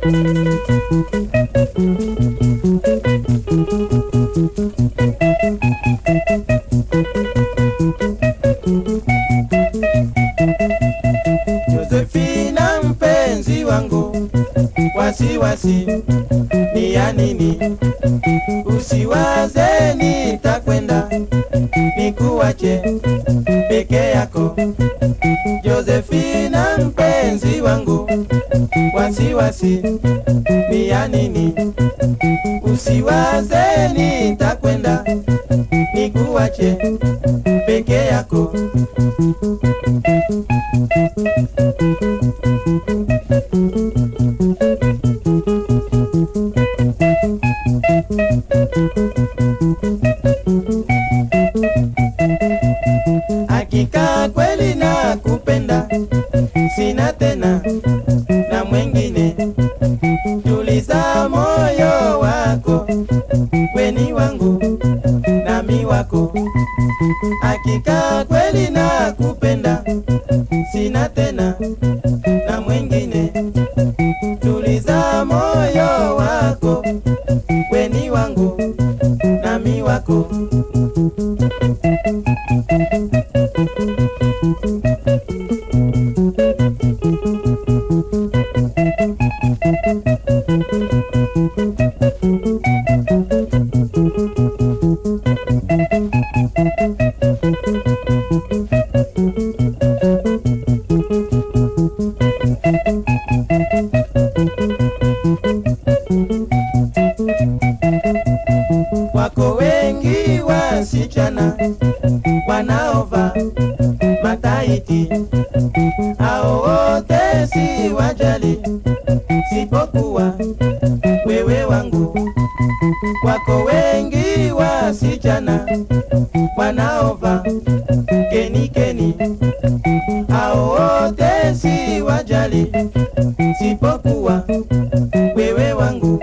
Josefina mpenzi wangu, wasiwasi ni ya nini? Usiwaze nitakwenda nikuache peke yako. Josefina mpenzi wangu, wasiwasi ni ya nini? Usiwaze nitakwenda nikuache peke yako. Hakika kweli na kupenda, sina tena na mwengine. Tuliza moyo wako, weni wangu nami wako. Hakika kweli na kupenda, sina tena na mwengine. Tuliza moyo wako, weni wangu nami wako. Wako wengi wasichana wanaova mataiti, hao wote si wajali, sipokuwa wewe wangu. Wako wengi wasichana wanaova keni keni, hao wote si wajali, sipokuwa wewe wangu.